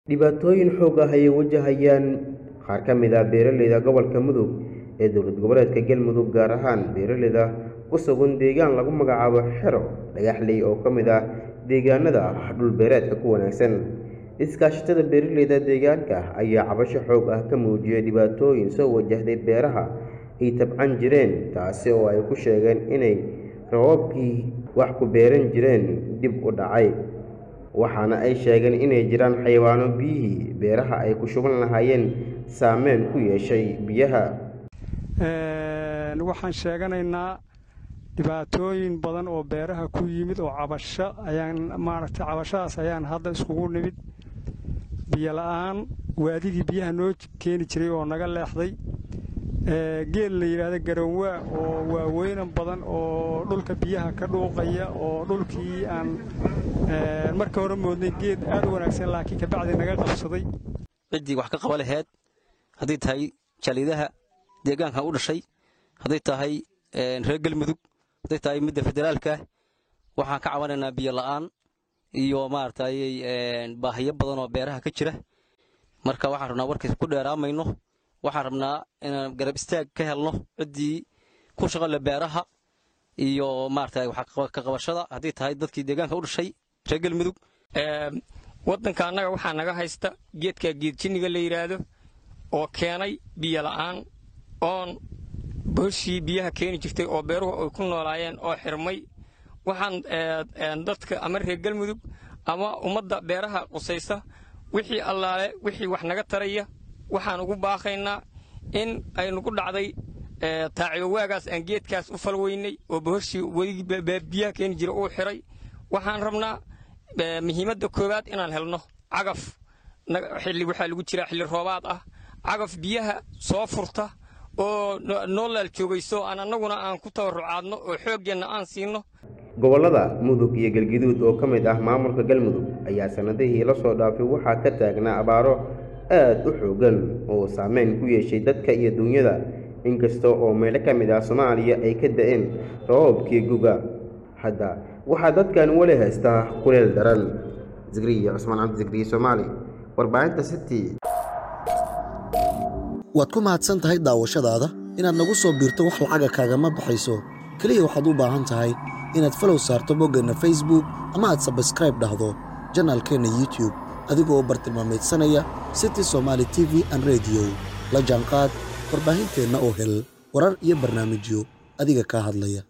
dhibaatooyin xoog ah ayay wajahayaan qaar ka mid ah beeraleyda gobolka mudug ee dowlad goboleedka galmudug gaar ahaan beeraleyda ku sugan deegaan lagu magacaabo xero dhagaxley oo ka mid ah deegaanada dhul beereedka ku wanaagsan iskaashatada beeraleyda deegaanka ayaa cabasho xoog ah ka muujiyay dhibaatooyin soo wajahday beeraha ay tabcan jireen taasi oo ay ku sheegeen inay roobabkii wax ku beeran jireen dib u dhacay waxaana ay sheegeen inay jiraan xayawaano biyihii beeraha ay ku shuban lahaayeen saameyn ku yeeshay biyaha waxaan sheeganaynaa dhibaatooyin badan oo beeraha ku yimid oo cabasho ayaan maaragtay cabashadaas ayaan hadda iskugu nimid biyo la-aan waadigii biyaha noo keeni jiray oo naga leexday geel la yidhaahdo garoonwaa oo waaweynan badan oo dhulka biyaha ka dhuuqaya oo dhulkii aan marka hore moodnay geed aad u wanaagsan laakiin kabacdi naga qabsaday ciddii wax ka qaba laheyd hadday tahay jaliidaha deegaankan u dhashay hadday tahay reer galmudug hadday tahay midda federaalka waxaan ka cabanaynaa biyo la'aan iyo maaragtay baahiyo badan oo beeraha ka jira marka waxaan rabnaa warkiis ku dheeraamayno waxaan rabnaa inaan garab istaag ka helno ciddii ku shaqale beeraha iyo maaragtay ka qabashada haddii tahay dadkii deegaanka u dhashay reer galmudug waddanka annaga waxaa naga haysta geedka geedjinniga la yidhaahdo oo keenay biyo la'aan oon booshii biyaha keeni jirtay oo beeruhu ay ku noolaayeen oo xirmay waxaan dadka ama reer galmudug ama ummadda beeraha qusaysa wixii allaale wixii wax naga taraya waxaan ugu baaqaynaa in ay nagu dhacday taaciyowaagaas aan geedkaas u falweynay oo bohoshii weligii biyaha keeni jira uu xiray waxaan rabnaa muhiimadda koowaad inaan helno cagaf xilli waxaa lagu jiraa xilli roobaad ah cagaf biyaha soo furta oo noolaal joogayso aan annaguna aan ku tabarrucaadno oo xooggeenna aan siinno gobollada mudug iyo galguduud oo ka mid ah maamulka galmudug ayaa sannadihii la soo dhaafay waxaa ka taagnaa abaaro aad u xooggan oo saameyn ku yeeshay dadka iyo duunyada inkasta oo meelo ka mid ah soomaaliya ay ka da'een roobabkii guga hadda waxaa dadkan weli haystaa kuleel daran zikriya cusmaan cabdi zikriye soomaali warbaahinta city waad ku mahadsan tahay daawashadaada inaad nagu soo biirto wax lacaga kaagama baxayso keliya waxaad u baahan tahay inaad falow saarto boggeenna facebook ama aad sabskraib dhahdo janaalkeenna youtube adigoo bartilmaamaydsanaya city somaali t v an rediyo la jaanqaad warbaahinteenna oo hel warar iyo barnaamijyo adiga kaa hadlaya